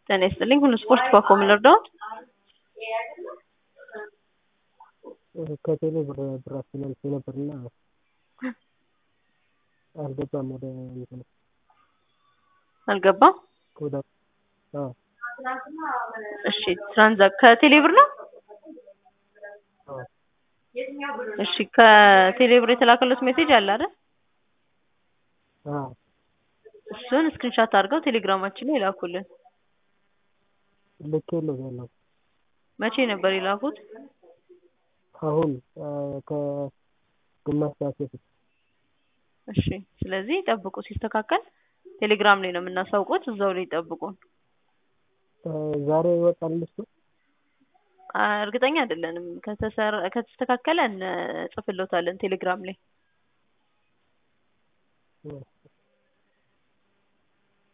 ጤና ይስጥልኝ ሁሉ ስፖርት ባኮ ምን ልርዳዎት? ከቴሌ ብር ብር አስተላልፌ ነበርና አልገባም ወደ እንትኑ አልገባም። ወደ አዎ እሺ ትራንዛክ ከቴሌ ብር ነው? አዎ እሺ ከቴሌ ብር የተላከለት ሜሴጅ አለ አይደል? አዎ እሱን ስክሪንሻት አድርገው ቴሌግራማችን ላይ ይላኩልን። ልኬልዎታለሁ። መቼ ነበር የላኩት? አሁን ከግማሽ ሰዓት በፊት እሺ ስለዚህ ጠብቁ ሲስተካከል ቴሌግራም ላይ ነው የምናሳውቁት እዛው ላይ ይጠብቁን። ዛሬ ይወጣል እሱ? እርግጠኛ አይደለንም ከተሰራ ከተስተካከለ እንጽፍልዎታለን ቴሌግራም ላይ።